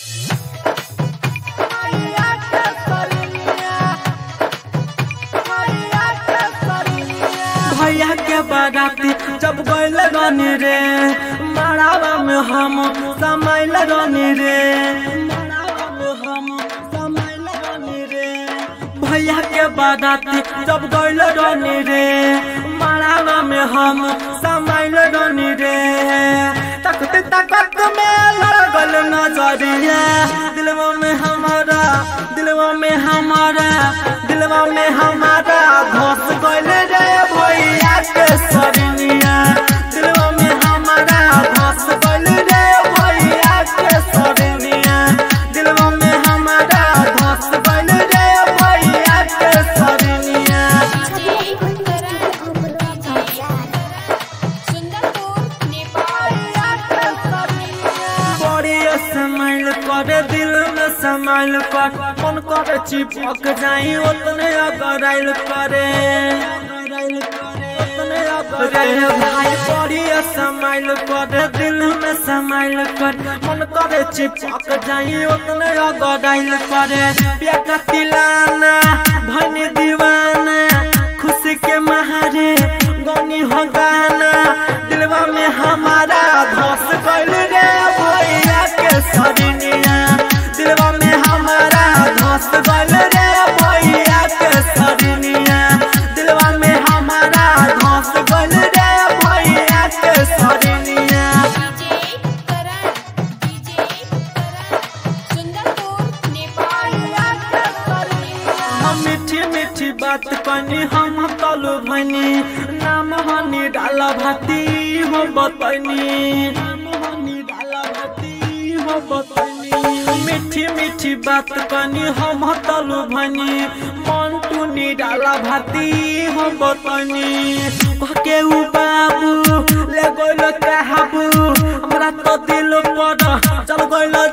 भैया के बाराती जब गैल रानी रे मड़ावा में हम समाइल रानी रे मड़ावा में हम समाइल रानी रे भैया के बाराती जब गैल रानी रे मड़ावा में हम समाइल रानी रे तकत तकत में लगल नजरिया दिलवा में हमारा दिलवा में हमारा दिलवा में हमारा धस गइल रे भैया के सरनिया दिलवा में हमारा धस गइल रे भैया के सरनिया दिलवा में हमारा धस गइल रे भैया के सरनिया सुंदरपुर नेपाल बड़ी समाइल करे दिल में समाइल कर मन करे चिपक जाई उतने अगराइल करे उतने अगराइल भाई बड़ी समाइल करे दिल में समाइल कर मन करे चिपक जाई उतने अगराइल करे बेटा तिलाना भनी दीवाना खुशी के महारे गनी हो गाना दिलवा में हमारा धस गइल रे भैया के सरनिया दिलवा में हमारा धस गइल रे भैया के सरनिया दिलवा में हमारा धस गइल रे भैया के सरनिया डीजे करण डीजे करण सुंदरपुर नेपाल हम मीठी मीठी बात कनी हम तलु भनी नाम हनी डाला भाती हो बतनी नाम हनी डाला भाती हो बतनी मीठी मीठी बात कनी हम तलु भनी मन टूनी डाला भाती हो बतनी कहके उ बाबू ले गइल काबू हमरा तो दिल पर चल गइल